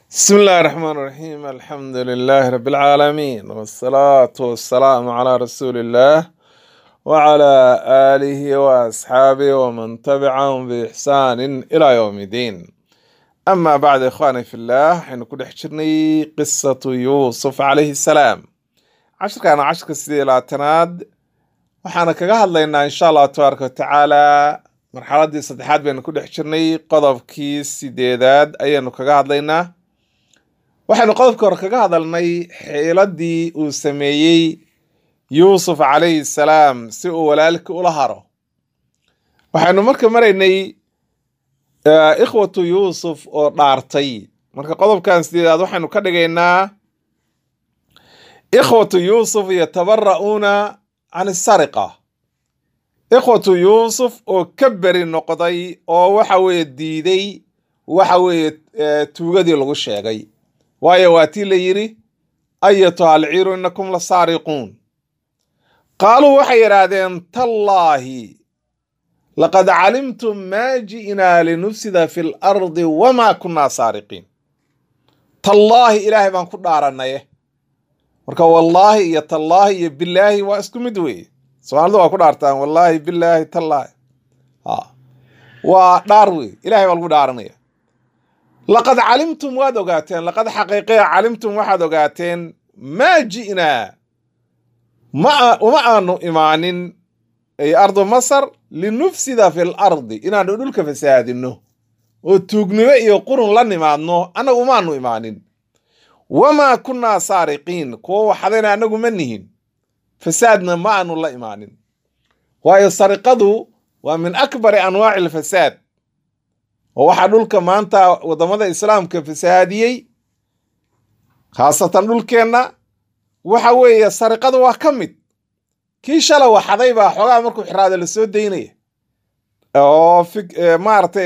بسم الله الرحمن الرحيم الحمد لله رب العالمين والصلاة والسلام على رسول الله وعلى آله وأصحابه ومن تبعهم بإحسان إلى يوم الدين أما بعد إخواني في الله حين كل حجرني قصة يوسف عليه السلام عشر كان عشر سيدي تناد وحانا كغا هدلينا إن شاء الله تبارك وتعالى مرحلة صدحات بين كل حجرني قضب كيس سيديداد أيانو كغا هدلينا waxaynu qodobka hore kaga hadalnay xiiladii uu sameeyey yuusuf calayhi salaam si uu walaalkii ula haro waxaynu marka maraynay ikhwatu yuusuf oo dhaartay marka qodobkan sideedaad waxaynu ka dhigaynaa ikhwatu yuusuf yatabara'uuna can isariqa ikhwatu yuusuf oo ka beri noqday oo waxa weeye diiday waxa weeye tuugadii lagu sheegay waayo waa tii la yidhi ayatuha alciiru inakum la saariquun qaaluu waxay yidhaahdeen tallaahi laqad calimtum maa ji'naa linufsida fi lardi wamaa kunnaa saariqiin tallaahi ilaahay baan ku dhaaranaye marka wallaahi iyo tallaahi iyo bilaahi waa isku mid weeye soomaalida waa ku dhaartaan wallaahi bilaahi tallaahi waa dhaar wey ilahay baa lagu dhaaranaya laqad calimtum waad ogaateen laqad xaqiiqiya calimtum waxaad ogaateen maa ji'naa ma uma aanu imaanin ay ardu masar linufsida fi lardi inaanu dhulka fasaadinno oo tuugnimo iyo qurun la nimaadno annagu umaanu imaanin wamaa kunnaa saariqiin kuwo waxdayna annagu ma nihin fasaadna ma aanu la imaanin waayo sariqadu waa min akbari anwaaci alfasaad oo waxaa dhulka maanta waddamada islaamka fasaadiyey khaasatan dhulkeenna waxa weeye sariqada waa ka mid kii shala waxaday baa xoogaa markuu xiraado lasoo daynaya oo maaragtay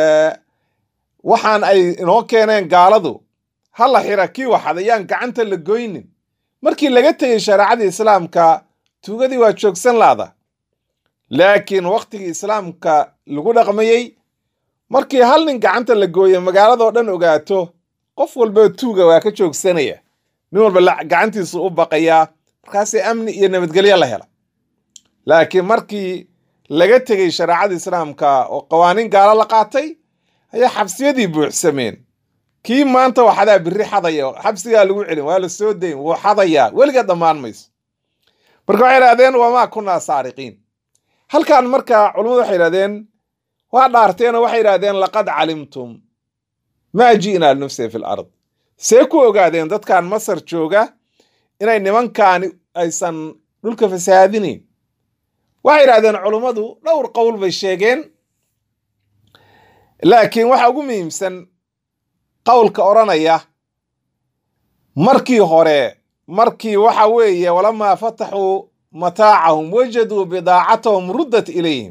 waxaan ay inoo keeneen gaaladu ha la xira kii waxaday yaan gacanta la goynin markii laga tegey shareecadii islaamka tuugadii waa joogsan laada laakiin waktigii islaamka lagu dhaqmayey markii hal nin gacanta la gooyo magaaladoo dhan ogaato qof walba tuuga waa ka joogsanaya nin walba gacantiisu u baqayaa markaasee amni iyo nabadgelyo la hela laakiin markii laga tegey shareecada islaamka oo qawaaniin gaalo la qaatay ayaa xabsiyadii buuxsameen kii maanta waxadaa biri xadaya xabsigaa lagu celin waa la soo dayn wuu xadayaa weliga dhammaan mayso marka waxay idhahdeen wamaa kunnaa saariqiin halkan marka culummadu waxay idhahdeen waa dhaarteenoo waxay yidhahdeen laqad calimtum maa ji'naa linufsida fi lard see ku ogaadeen dadkan masar jooga inay nimankaani aysan dhulka fasaadinayn waxay yidhahdeen culummadu dhowr qowl bay sheegeen laakiin waxa ugu muhiimsan qowlka odhanaya markii hore markii waxa weeye walamaa fataxuu mataacahum wajaduu bidaacatahum ruddat ilayhim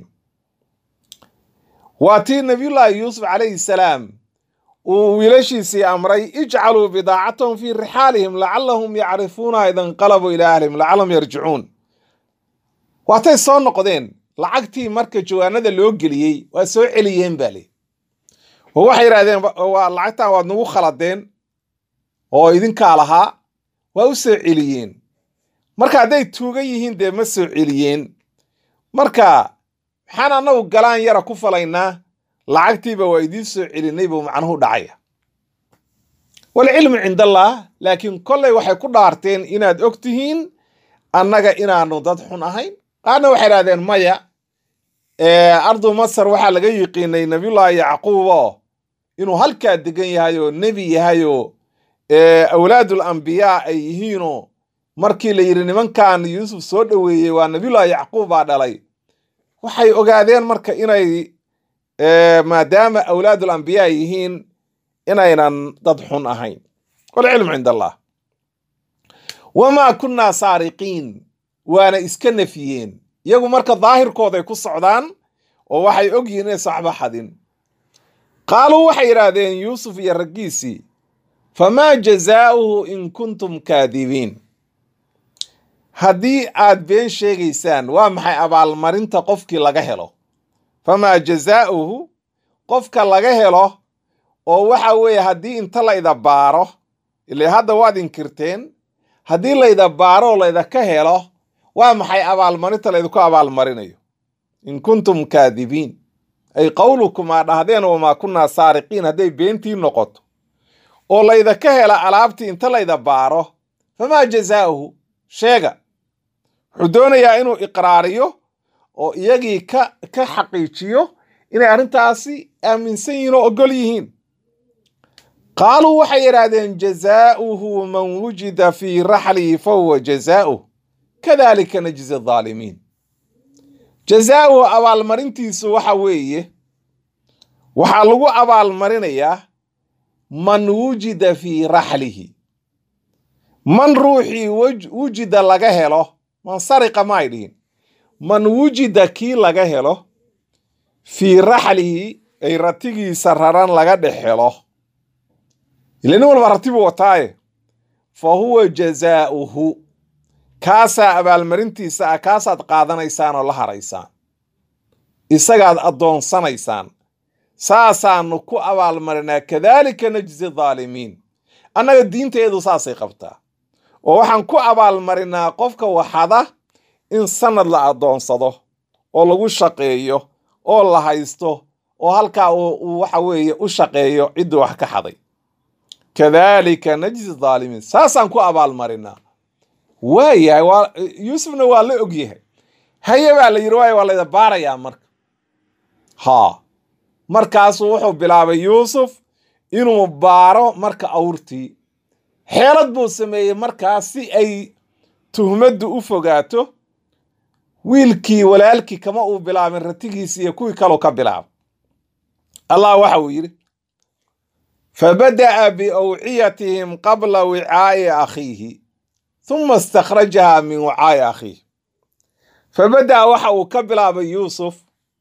waa tii nabiyullaahi yuusuf calayhi salaam uu wiilashiisii amray ijcaluu bidaacatahum fii rixaalihim lacallahum yacrifuunaha ida inqalabuu ilaa ahlihim lacallahum yarjicuun waatay soo noqdeen lacagtii marka jawaanada loo geliyey waa soo celiyeen baa li oo waxay yidhahdeen waa lacagtan waad nagu khaladeen oo idinkaa lahaa waa u soo celiyeen marka hadday tuuga yihiin dee ma soo celiyeen marka maxaan annagu galaan yara ku falaynaa lacagtiiba waa idiin soo celinay buu macnuhu dhacaya walcilmu cindallaah laakiin kollay waxay ku dhaarteen inaad og tihiin annaga inaanu dad xun ahayn qaarna waxay idhahdeen maya ardu masar waxaa laga yiqiinay nabiyullaahi yacquub oo inuu halkaa degan yahay oo nebi yahay oo awlaadul ambiyaa ay yihiinoo markii la yidhi nimankan yuusuf soo dhoweeyey waa nabiyullaahi yacquub baa dhalay waxay ogaadeen marka inay maadaama awlaadul ambiyaa yihiin inaynan dad xun ahayn walcilmu cind allah wamaa kunnaa saariqiin waana iska nafiyeen iyagu marka daahirkooday ku socdaan oo waxay og yihiin inay saxba xadin qaaluu waxay yidhaahdeen yuusuf iyo raggiisii famaa jazaa'uhu in kuntum kaadibiin haddii aad been sheegaysaan waa maxay abaalmarinta qofkii laga helo famaa jazaa'uhu qofka laga helo oo waxa weeye haddii inta layda baaro ile hadda waad inkirteen haddii layda baaro oo laydaka helo waa maxay abaalmarinta laydinku abaalmarinayo in kuntum kaadibiin ay qowlukum aa dhahdeen wamaa kunnaa saariqiin hadday beentii noqoto oo laydaka hela alaabtii inta layda baaro famaa jazaa'uhu sheega wuxuu doonayaa inuu iqraariyo oo iyagii ka ka xaqiijiyo inay arrintaasi aaminsan yihiin oo ogol yihiin qaaluu waxay yidhaahdeen jazaa'uhu man wujida fii raxlihi fahuwa jazaa'uh kadalika najzi adaalimiin jazaa'uhu abaalmarintiisu waxa weeye waxaa lagu abaalmarinayaa man wujida fii raxlihi man ruuxii wujida laga helo man sariqa maay dhihin man wujida kii laga helo fii raxlihi ay ratigiisa raran laga dhex helo ila nin walba rati buu wataaye fa huwa jazaa'uhu kaasaa abaalmarintiisa ah kaasaad qaadanaysaan oo la haraysaan isagaad addoonsanaysaan saasaanu ku abaalmarinaa kadaalika najzi daalimiin annaga diinteedu saasay qabtaa oo waxaan ku abaalmarinaa qofka waxada in sanad la addoonsado oo lagu shaqeeyo oo la haysto oo halkaa uu waxa weeye u shaqeeyo ciddii wax ka xaday kadaalika najzi daalimiin saasaan ku abaalmarinaa waayahay waa yuusufna waa la ogyahay haye baa la yidhi waaya waa layda baarayaa marka haa markaasuu wuxuu bilaabay yuusuf inuu baaro marka awrtii xeelad buu sameeyey markaas si ay tuhmaddu u fogaato wiilkii walaalkii kama uu bilaabin ratigiisi iyo kuwii kaluu ka bilaabay allah waxa uu yidhi fabada'a biawciyatihim qabla wicaa'i akhiihi huma istakhrajaha min wicaa'i akhiihi fabada'a waxa uu ka bilaabay yuusuf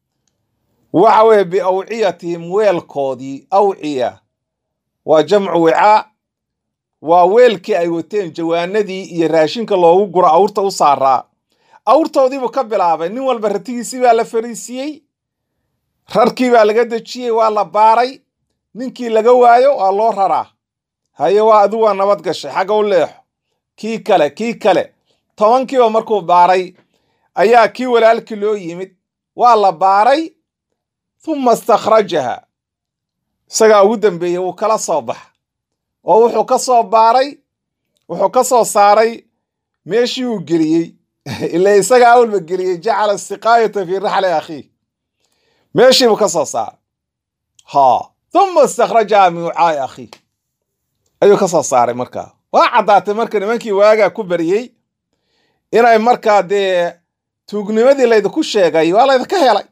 waxa weeye biawciyatihim weelkoodii awciya waa jamcu wicaa waa weelkii ay wateen jawaanadii iyo raashinka loogu guro awrta u saaraa awrtoodiibuu ka bilaabay nin walba ratigiisii baa la fariisiiyey rarkii baa laga dejiyey waa la baaray ninkii laga waayo waa loo raraa haye waa adu waa nabad gashay xagga u leexo kii kale kii kale tobankiiba markuu baaray ayaa kii walaalkii loo yimid waa la baaray huma istakhrajaha isagaa ugu dambeeyey wuu kala soo baxa oo wuxuu ka soo baaray wuxuu ka soo saaray meeshii uu geliyey ila isagaa awalba geliyey jacala siqaayata fii raxli akhiih meeshiibuu ka soo saaray ha huma istakhrajaha min wicaa'i akhiih ayuu ka soo saaray markaa waa caddaatay marka nimankii waagaa ku baryey inay markaa dee tuugnimadii laydinku sheegay waa laydinka helay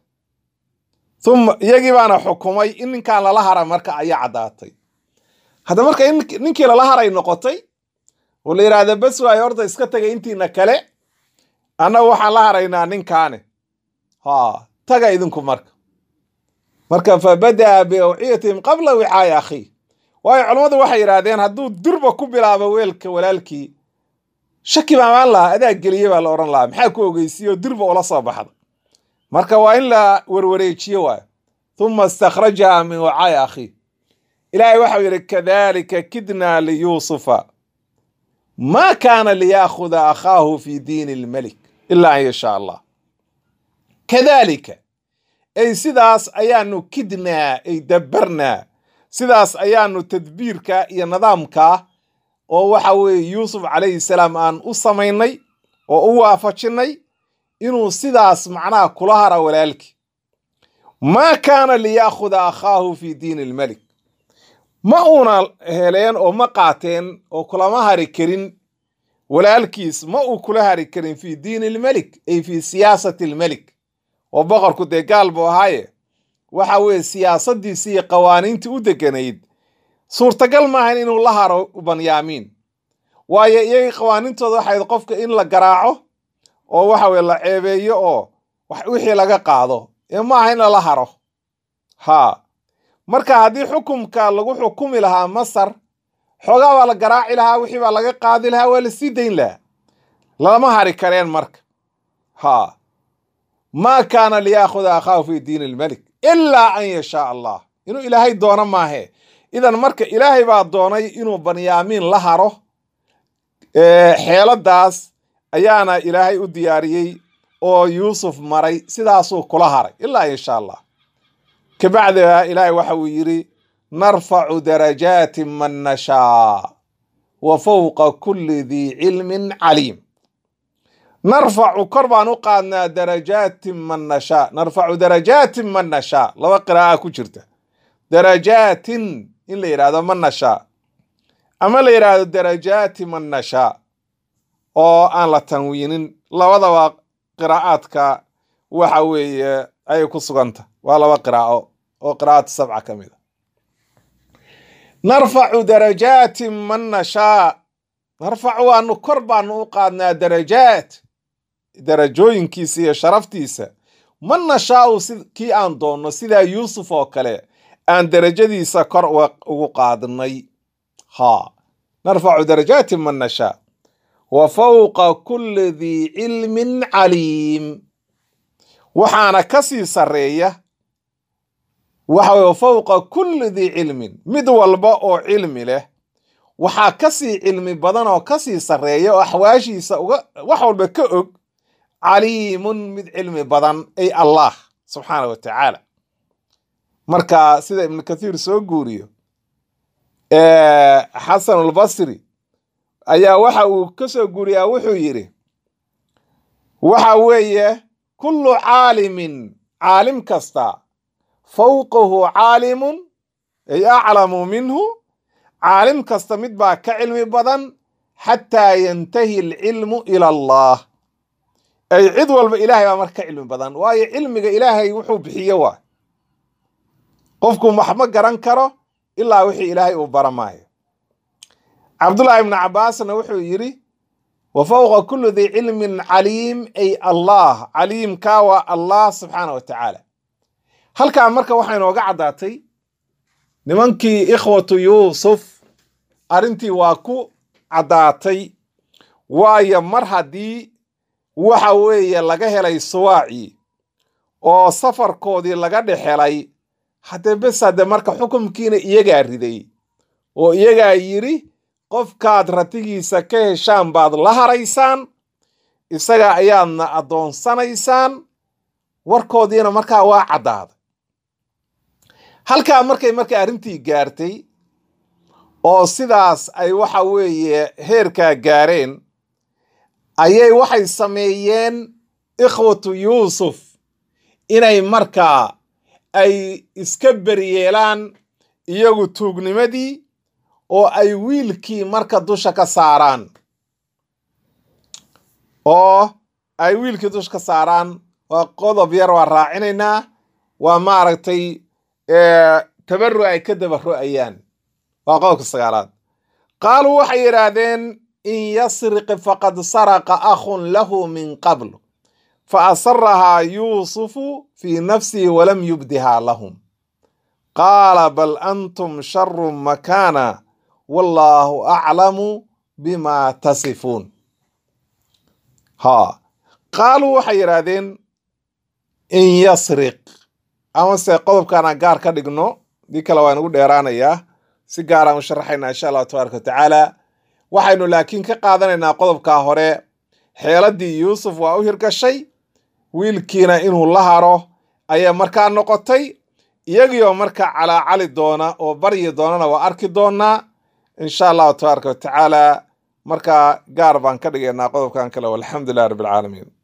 uma iyagii baana xukumay in ninkaan lala hara marka ayaa caddaatay hadda marka in ninkii lala haray noqotay oo la yidhaahda bes waayo horta iska tagay intiina kale annagu waxaan la haraynaa ninkaane ha taga idinku marka marka fa bada'a biawciyatihim qabla wicaa'i akhiih waayo culammadu waxay yidhaahdeen hadduu durba ku bilaabo weelka walaalkii shaki baa maan lahaa adaa geliye baa la odhan lahaa maxaa ku ogeysiiyo durba ula soo baxda marka waa in la warwareejiyo waayo huma istakhrajaha min wicaa'i akhiih ilaahay waxau yidhi kadalika kidnaa liyuusufa ma kaana liyaakuda akhaahu fi diini lmelik ilaa an yashaa allah kadalika ay sidaas ayaanu kidnaa ay dabbarnaa sidaas ayaanu tadbiirka iyo nidaamka oo waxa weeye yuusuf calayhi salaam aan u samaynay oo u waafajinnay inuu sidaas macnaha kula hara walaalkii maa kaana liyaakuda akhaahu fi diini lmelik ma uuna heleen oo ma qaateen oo kulama hari karin walaalkiis ma uu kula hari karin fi diini lmelik ay fi siyaasati lmelik oo boqorku dee gaal buu ahaaye waxa weeye siyaasaddiisii iyo qawaaniintii u deganayd suurtagal maahan inuu la haro banyaamiin waayo iyagii qawaaniintooda waxayd qofka in la garaaco oo waxa weye la ceebeeyo oo wixii laga qaado ee maaha in lala haro haa marka haddii xukumka lagu xukumi lahaa masar xoogaa baa la garaaci lahaa wixii baa laga qaadi lahaa waa la sii dayn lahaa lama hari kareen marka haa maa kaana liyaakuda akhaahu fi diini lmelik ilaa an yashaa allah inuu ilaahay doono maahe idan marka ilaahay baa doonay inuu banyaamiin la haro xeeladaas ayaana ilaahay u diyaariyey oo yuusuf maray sidaasuu kula haray ilaa insha allah kabacdiha ilaahay waxa uu yidhi narfacu darajaati man nashaa wa fowqa kulli dii cilmin caliim narfacu kor baan u qaadnaa darajaati man nashaa narfacu darajaati man nashaa laba qiraa'a ku jirta darajaatin in la yidhahdo man nashaa ama la yidhaahdo darajaati man nashaa oo aan la tanwiinin labadaba qiraa'aadka waxa weeye ayay ku suganta waa laba qiraa'o oo qiraa'at sabca ka mid a narfacu darajaati man nashaa narfacu waanu kor baanu u qaadnaa darajaat darajooyinkiisa iyo sharaftiisa man nashaau si kii aan doonno sidaa yuusuf oo kale aan darajadiisa kor ugu qaadnay ha narfacu darajaati man nashaa wa fowqa kulli dii cilmin caliim waxaana ka sii sarreeya waxa weye fowqa kulli dii cilmin mid walba oo cilmi leh waxaa ka sii cilmi badan oo ka sii sarreeya oo axwaashiisa uga wax walba ka og caliimun mid cilmi badan ay allah subxaana wa tacaala marka sida ibnu kathiir soo guuriyo xasan albasri ayaa waxa uu ka soo guuriyaa wuxuu yidhi waxa weeye kullu caalimin caalim kasta fowqahu caalimun ay aclamu minhu caalim kasta mid baa ka cilmi badan xataa yantahi alcilmu ila allah ay cid walba ilaahay baa marka ka cilmi badan waayo cilmiga ilaahay wuxuu bixiye waa qofku wax ma garan karo ilaa wixii ilaahay uu bara maayo cabdullaahi ibnu cabbaasna wuxuu yidhi wa fowqa kulli dii cilmin caliim ay allah caliimkaa waa allah subxaana wa tacaala halkaa marka waxaa inooga caddaatay nimankii ikhwatu yuusuf arrintii waa ku caddaatay waayo mar haddii waxa weeye laga helay suwaacii oo safarkoodii laga dhex helay haddee bes hadde marka xukumkiina iyagaa riday oo iyagaa yidhi qofkaad ratigiisa ka heshaan baad la haraysaan isaga ayaadna addoonsanaysaan warkoodiina markaa waa caddaaday halkaa markay markay arrintii gaartay oo sidaas ay waxa weeye heerkaa gaareen ayay waxay sameeyeen ikhwatu yuusuf inay markaa ay iska beryeelaan iyagu tuugnimadii oo ay wiilkii marka dusha ka saaraan oo ay wiilkii dusha ka saaraan waa qodob yar waa raacinaynaa waa maaragtay tabaru ay ka dabaro'ayaan waa qodobka sagaalaad qaaluu waxay yidhaahdeen in yasriq faqad saraqa akhun lahu min qabl fa asarahaa yuusufu fii nafsihi walam yubdihaa lahum qaala bal antum sharu makaana wallaahu aclamu bima tasifuun ha qaaluu waxay yidhaahdeen in yasriq amase qodobkaana gaar ka dhigno dii kale waa inugu dheeraanayaa si gaaraan u sharaxaynaa insha allahu tabaaraka wa tacaala waxaynu laakiin ka qaadanaynaa qodobkaa hore xeeladdii yuusuf waa u hirgashay wiilkiina inuu la haro ayay markaa noqotay iyagiioo markaa calaacali doona oo baryi doonana waa arki doonaa insha allahu tabaaraka wa tacaala markaa gaar baan ka dhigaynaa qodobkan kale walxamdu lilah rabbi alcaalamiin